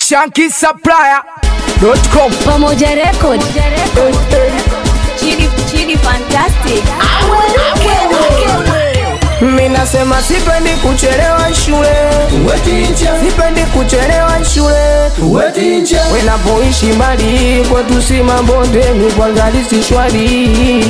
shankisupplier.com Pamoja Record. Chidi, Chidi Fantastic. Mimi nasema sipendi kuchelewa shule, sipendi kuchelewa shule. Wenapoishi mbali kwetu si mabondeni, kwanza lisi shwari.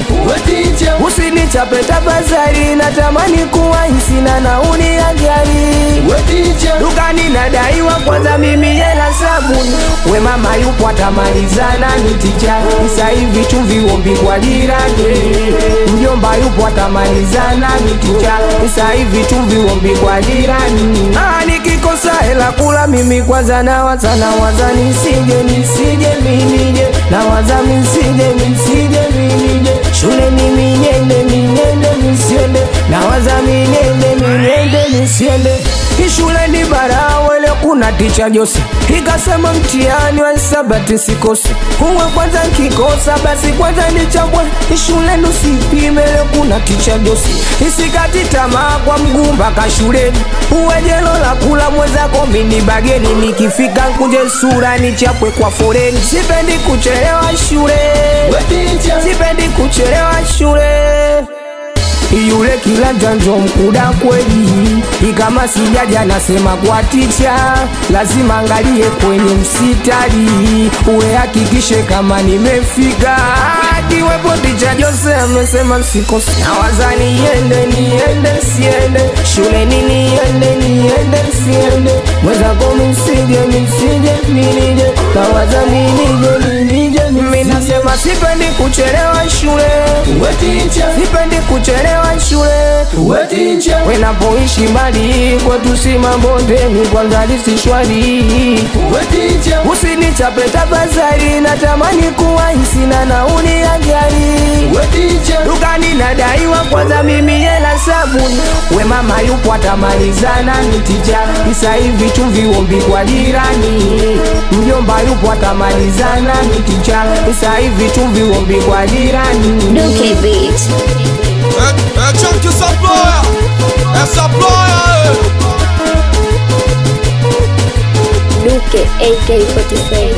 Usinichape tafadhali, natamani kuwa sina nauli ya gari. Dukani nadaiwa kwanza mimi hela sabuni, we mama yupo atamalizana ni ticha. Sasa hivi chumvi ombi kwa jirani, mjomba yupo atamalizana ni ticha. Sasa hivi chumvi ombi kwa jirani. Ah, nikikosa hela kula mimi kwanza nawaza nawaza nisije nisije minije nawaza misije misije minije shule mimi niende niende nisiende nawaza minende minende nisiende ishule ni barawele kuna ticha Jose ikasema mtihani wa hisabati sikose uwe kwanza nkikosa basi kwanza nichambwe ishule nusipime leo kuna ticha Jose isikati tamaa kwa mguu mpaka shuleni uwe jelo la kula mwenzako mini bageni nikifika nkuje sura nichapwe kwa foreni sipendi kuchelewa shule sipendi kuchelewa shule yule kila janjo mkuda kweli, ikama sijaja nasema kwa ticha, lazima angalie kwenye msitari, uwe hakikishe kama nimefika. Akiwepo ticha Jose amesema sikose, nawaza niende niende siende shuleni niende niende siende mwenzako misije misije minije nawaza minije minije mimi nasema sipendi kuchelewa shule sipendi kuchelewa shule wenapoishi mbali kwetu si mabondeni kwanza lisi shwari usinichape tafadhali natamani kuwa sina nauli ya gari dukani nadaiwa kwanza mimi hela sabuni we mama yupo atamalizana ni ticha isa hivi chumvi ombi kwa jirani mjomba yupo atamalizana ni ticha isa hivi chumvi ombi kwa jirani Duke Beat. É, é Chunk Supplier, é Supplier, Duke AK47.